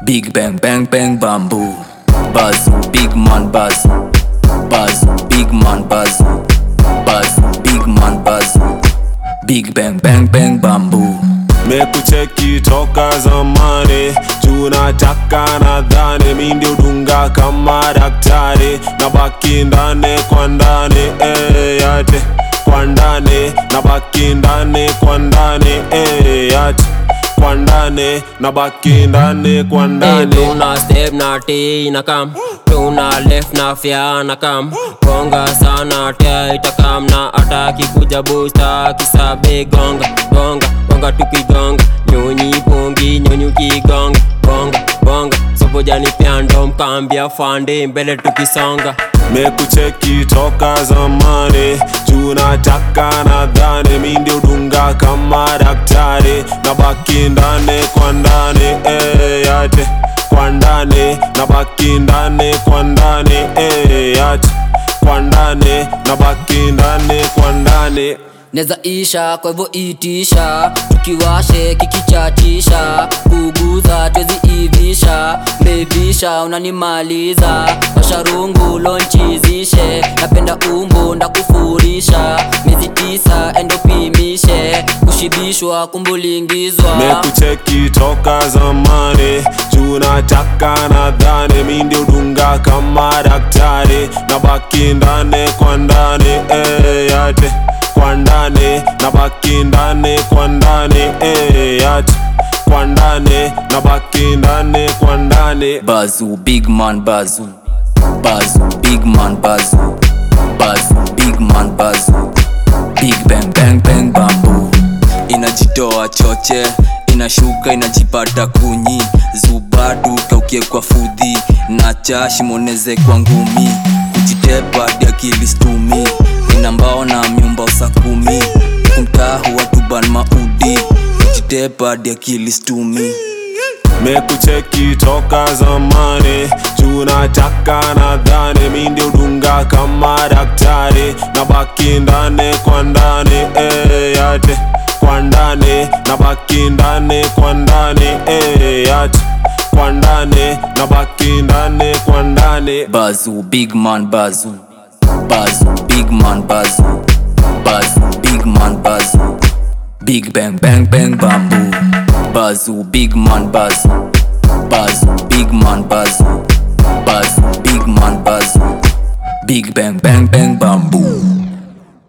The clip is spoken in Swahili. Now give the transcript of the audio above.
Big bang bang bang bamboo Buzz, big man buzz Buzz, big man buzz Buzz, big man buzz Big bang bang bang bamboo mekucheki toka zamani tunataka nadhani mi ndio dunga kama daktari na baki ndani kwa ndani eh, yate kwa ndani na baki ndani kwa ndani eh, yate kwa ndani na baki ndani kwa Hey, ndani tuna step na T na kam tuna left na fya na kam gonga sana tia itakam na ataki kuja busta kisabe gonga gonga gonga tukigonga nyonyi pongi nyonyi kigonga bonga bonga sobojani pyando mkambia fande mbele tukisonga mekucheki toka zamani tunataka nadhani mi ndio dunga kama daktari na baki ndani kwa ndani eh, yate kwa ndani na baki ndani kwa ndani eh, yate kwa ndani na baki ndani kwa ndani neza isha kwa hivyo itisha tukiwashe kikichatisha kuguza twezi ivisha mevisha unanimaliza washarungu lonchizishe napenda umbu ndakufurisha miezi tisa endopimishe kushibishwa kumbulingizwa mekucheki toka zamani tunataka nadhani mi ndio dunga kama daktari na baki ndani kwa ndani eh, yate kwa ndani na baki ndani kwa ndani eh, yate kwa ndani na baki ndani kwa ndani Bazoo, big man bazoo Bazoo, big man bazoo Bazoo, big man bazoo Big bang bang bang bamboo Inajitoa choche inashuka inajipata kunyi zubadu kaukie kwa fudhi na chashi moneze kwa ngumi kujitepa diakilistumi ina mbao na myumba usakumi kumtahu watuban maudi kujitepa diakilistumi mekucheki toka zamani tunataka nadhani mi ndio dunga kama daktari na baki ndani kwa ndani eh, yate kwa ndani na baki ndani kwa ndani eh, yate kwa ndani na baki ndani kwa ndani Bazoo, big man bazoo Bazoo, big man bazoo Bazoo, big man bazoo Big bang bang bang bamboo Bazoo, big man bazoo Bazoo, big man bazoo Bazoo, big man bazoo Big bang bang bang bamboo